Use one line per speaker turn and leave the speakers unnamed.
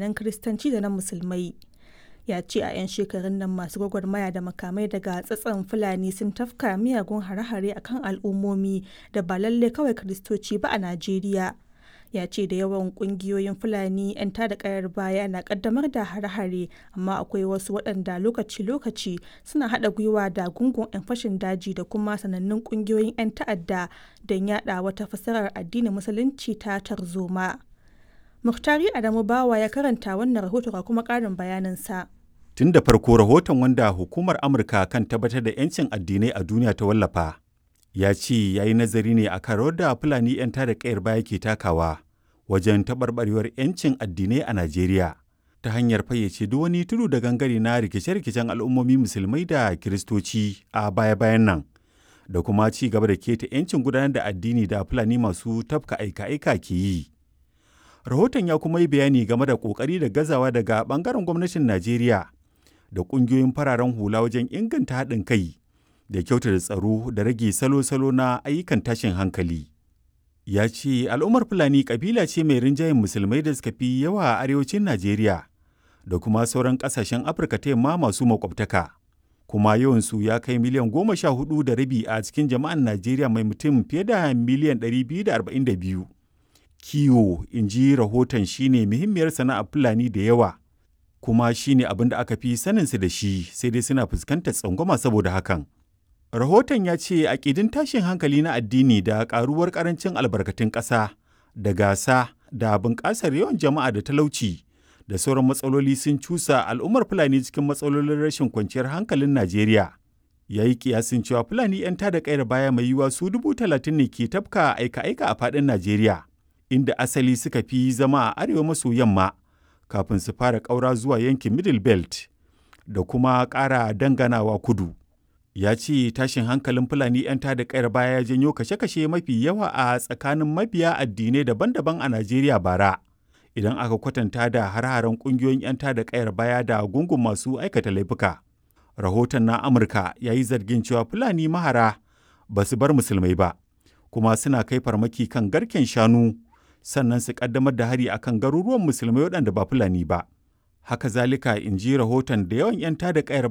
addinan Kiristanci da na Musulmai. Ya ce a 'yan shekarun nan masu gwagwarmaya da makamai daga tsatson Fulani sun tafka miyagun hare-hare a kan al'ummomi da ba lallai kawai Kiristoci ba a Najeriya. Ya ce da yawan ƙungiyoyin Fulani 'yan tada ƙayar baya na ƙaddamar da hare-hare amma akwai wasu waɗanda lokaci-lokaci suna haɗa gwiwa da gungun 'yan fashin daji da kuma sanannun ƙungiyoyin 'yan ta'adda don yaɗa wata fassarar addinin Musulunci ta tarzoma. Muktari Adamu Bawa ya karanta wannan rahoto ga kuma ƙarin bayaninsa.
Tun da farko rahoton wanda hukumar Amurka kan tabbatar da 'yancin addinai a duniya ta wallafa, ya ce ya yi nazari ne akan rawar da Fulani 'yan tada ƙayar baya ke takawa wajen taɓarɓarewar 'yancin addinai a Najeriya ta hanyar fayyace duk wani tudu da gangare na rikice-rikicen al'ummomi musulmai da kiristoci a baya-bayan nan da kuma ci gaba da keta 'yancin gudanar da addini da Fulani masu tafka aika-aika ke yi. Rahoton ya kuma yi bayani game da ƙoƙari da gazawa daga ɓangaren gwamnatin Najeriya da ƙungiyoyin fararen hula wajen inganta haɗin kai da kyautata tsaro da rage salo-salo na ayyukan tashin hankali. Ya ce al'ummar Fulani ƙabila ce mai rinjayen musulmai da suka fi yawa a arewacin Najeriya da kuma sauran ƙasashen Afirka ta yamma masu makwabtaka. Kuma yawansu ya kai miliyan goma sha hudu da rabi a cikin jama'an Najeriya mai mutum fiye da miliyan ɗari biyu da arba'in da biyu. kiwo in ji rahoton shine muhimmiyar sana'ar fulani da yawa kuma shine abin da aka fi saninsu da shi sai dai suna fuskantar tsangwama saboda hakan rahoton ya ce aƙidin tashin hankali na addini da ƙaruwar ƙarancin albarkatun ƙasa da gasa da bunƙasar yawan jama'a da talauci da sauran matsaloli sun cusa al'ummar fulani cikin matsalolin rashin kwanciyar hankalin najeriya ya yi kiyasin cewa fulani 'yan tada ƙayar baya mai yiwuwa su dubu talatin ne ke tafka aika-aika a faɗin najeriya inda asali suka fi zama a arewa maso yamma kafin su fara ƙaura zuwa yankin middle belt da kuma ƙara danganawa kudu ya ce tashin hankalin fulani 'yan tada ƙayar baya ya janyo kashe-kashe mafi yawa a tsakanin mabiya addinai daban-daban a najeriya bara idan aka kwatanta da har-haren ƙungiyoyin 'yan tada ƙayar baya da gungun masu aikata laifuka rahoton na amurka ya yi zargin cewa fulani mahara ba su bar musulmai ba kuma suna kai farmaki kan garken shanu sannan su kaddamar da hari akan garuruwan musulmai waɗanda ba fulani ba haka zalika in ji rahoton da yawan 'yan tada kayar